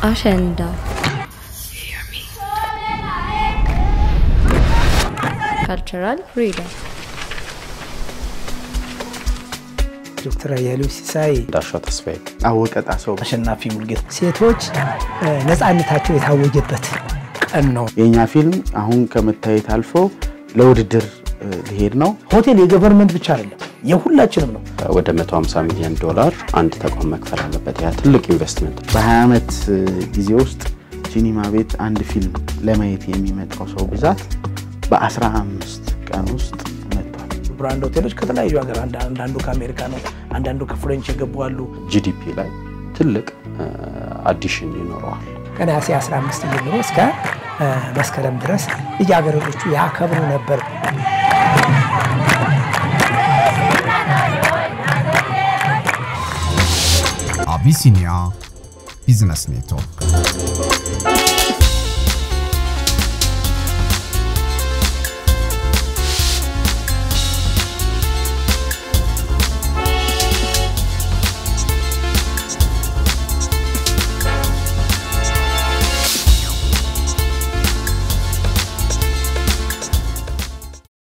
አሸንዳ ካልቸራል ፍሪደም ዶክተር አያሌው ሲሳይ፣ እንዳሻው ተስፋዬ፣ አወቀ ጣሰው፣ አሸናፊ ሙልጌታ ሴቶች ነፃነታቸው የታወጀበት ቀን ነው። የእኛ ፊልም አሁን ከመታየት አልፎ ለውድድር ሊሄድ ነው። ሆቴል የገቨርንመንት ብቻ አይደለም የሁላችንም ነው። ወደ 150 ሚሊዮን ዶላር አንድ ተቋም መክፈል አለበት። ያ ትልቅ ኢንቨስትመንት። በ20 ዓመት ጊዜ ውስጥ ሲኒማ ቤት አንድ ፊልም ለማየት የሚመጣው ሰው ብዛት በ15 ቀን ውስጥ መጥቷል። ብራንድ ሆቴሎች ከተለያዩ ሀገር አንዳንዱ ከአሜሪካ ነው፣ አንዳንዱ ከፍሬንች የገቡ አሉ። ጂዲፒ ላይ ትልቅ አዲሽን ይኖረዋል። ከነሐሴ 15 ጀምሮ እስከ መስከረም ድረስ ልጃገረዶቹ ያከብሩ ነበር። አቢሲኒያ ቢዝነስ ኔትወርክ